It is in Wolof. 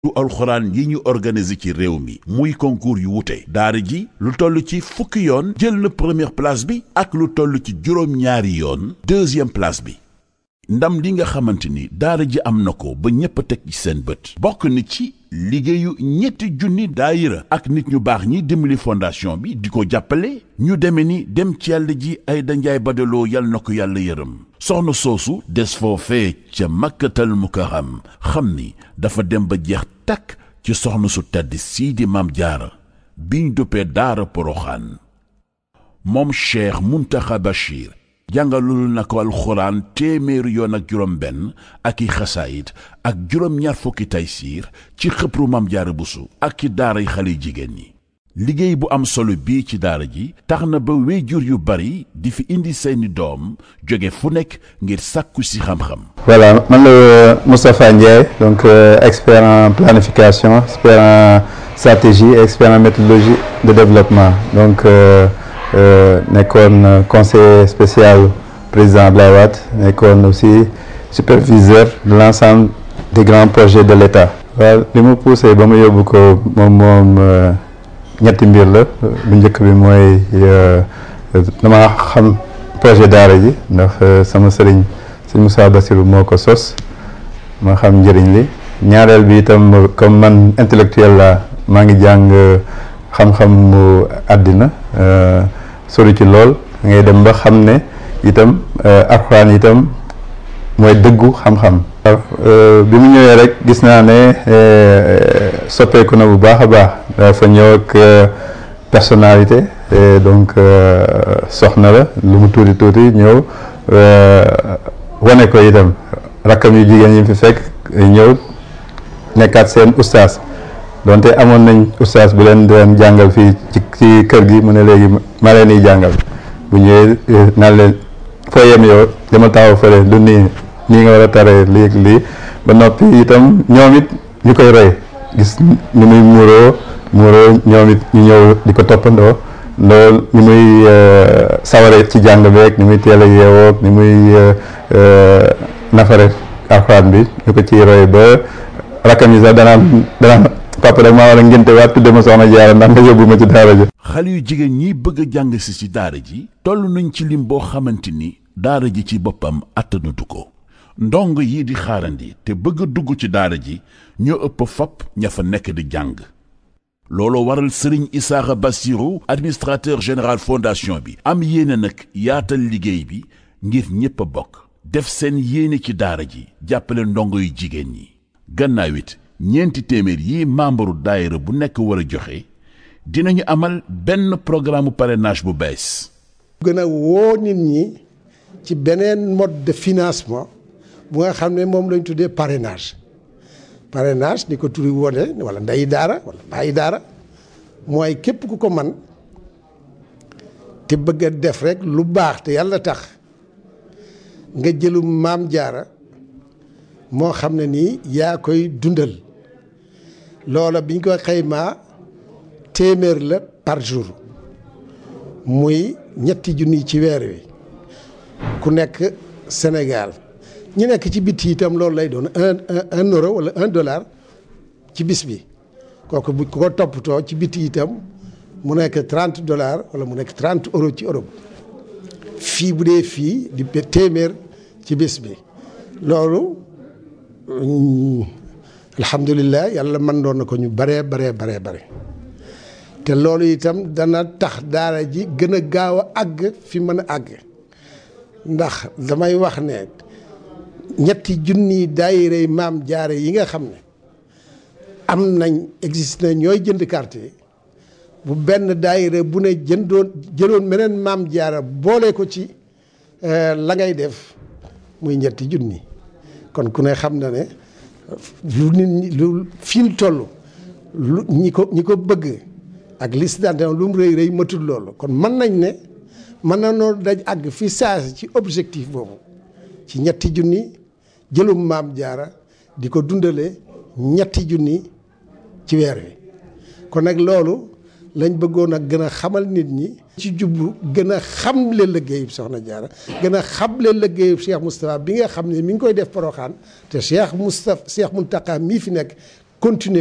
du alxuraan yi ñu organiser ci réew mi muy concours yu wute daara ji lu toll ci fukki yoon jël na première place bi ak lu toll ci juróom-ñaari yoon deuxième place bi ndam li nga xamante ni daara ji am na ko ba ñépp a teg ci seen bët bokk na ci liggéeyu ñetti junni daayira ak nit ñu baax ñi dimbali fondation bi di ko jàppale ñu deme ni dem ci yàlla ji ay danjaay badaloo yal na ko yàlla yërëm soxna soosu des foofee ca makkatal mukarram xam ni dafa dem ba jeex takk ci soxna su tedd sii di maam jaara biñ duppee daara poroxaan moom cheikh muntaxa bachir jàngalul na ko alxuraan téeméeri yoon ak juróom benn ak i xasaayit ak juróom ñaar fukki taysiir ci xëpru maam jaara busu ak ci daaray xale jigéen ñi liggéey bu am solo bii ci daara ji tax na ba wéyjur yu bari di fi indi seeni doom jóge fu nekk ngir sàkku si xam-xam voilà man la Moustapha Ndiaye donc euh, expert en planification expert en stratégie et expert en méthodologie de développement donc euh, euh, nekkoon conseiller spécial président Abdoulaye Wade nekkoon aussi superviseur de l'ensemble des grands projets de l'État waaw li mu poussé ba mu yóbbu ko moom moom ñetti mbir la bu njëkk bi mooy dama xam projet daara ji ndax sama sëriñ sëñ Moussa Bassirou moo ko sos ma xam njëriñ li ñaareel bi itam comme man intellectuel la maa ngi jàng xam-xam mu àddina sori ci lool ngay dem ba xam ne itam alxuraan itam mooy dëggu xam-xam bi mu ñëwee rek gis naa ne soppeeku na bu baax a baax dafa ñëw ak personnalité donc soxna la lu mu tuuti tuuti ñëw wane ko itam rakkam yu jigéen yi fi fekk ñëw nekkaat seen ustaas donte amoon nañ ustaas bu leen doon jàngal fii ci ci kër gi mu ne léegi ma leen di jàngal bu ñëwee naan leen foo yem yow dama taxaw fële du nii nii nga war a taree lii lii ba noppi itam ñoom it ñu koy roy gis ni muy muuroo muuroo ñoom it ñu ñëw di ko toppandoo loolu ni muy saware ci jàng beeg ni muy teel a yeewoog ni muy nafare alxuraan bi ñu ko ciy roy ba rakkam yi sax danaan danaan papa rek maa war a ngénte waat tudde ma soxna jaara ndax nga yóbbu ma ci daara ji xale yu jigéen ñi bëgg a jàng si ci daara ji toll nañ ci lim boo xamante ni daara ji ci boppam attanatu ko ndong yi di xaarandi te bëgg a dugg ci daara ji ñoo ëpp fopp ña fa nekk di jàng looloo waral sëriñ Isaaxa Bassirou administrateur général fondation bi am yéene nag yaatal liggéey bi ngir ñépp a bokk def seen yéene ci daara ji jàppale ndongo yu jigéen ñi gannaaw it ñeenti téeméer yi membre daayira bu nekk war a joxe dinañu amal benn programme parrainage bu bees gën a woo nit ñi ci beneen mode de financement bu nga xam ne moom lañ tuddee parrainage parrainage ni ko turi wone wala ndeyi daara wala bàyyi daara mooy képp ku ko man te bëgg a def rek lu baax te yàlla tax nga jëlum maam jaara moo xam ne nii yaa koy dundal loola biñ ko xaymaa téeméer la par jour muy ñetti junni ci weer wi ku nekk Sénégal ñu nekk ci biti itam loolu lay doon un un euro wala un dollar ci bis bi kooku bu ko toppatoo ci biti itam mu nekk trente dollars wala mu nekk trente euro ci Europe fii bu dee fii di téeméer ci bis bi loolu alhamdulilah yàlla mën doon na ko ñu baree baree baree bare te loolu itam dana tax daara ji gën a gaaw a àgg fi mën a àgg ndax damay wax ne ñetti junni daayirey maam jaare yi nga xam ne am nañ existe na ñooy jënd carte yi bu benn daayire bu ne jëndoon jëloon meneen maam jaara boole ko ci la ngay def muy ñetti junni kon ku ne xam na ne lu nit ñi lu fi mu toll lu ñi ko ñi ko bëgg ak liste d'adhésion lu mu rëy rëy matul loolu kon mën nañ ne mën na noo daj àgg fi saasi ci objectif boobu ci ñetti junni jëlum maam jaara di ko dundale ñetti junni ci weer wi kon nag loolu lañ bëggoon a gën a xamal nit ñi ci jublu gën a xamle liggéeyub soxna jaara gën a xamle liggéeyub Cheikh Moustapha bi nga xam ne mi ngi koy def poroxaan te Cheikh Moustapha Cheikh Mountakha mii fi nekk continuer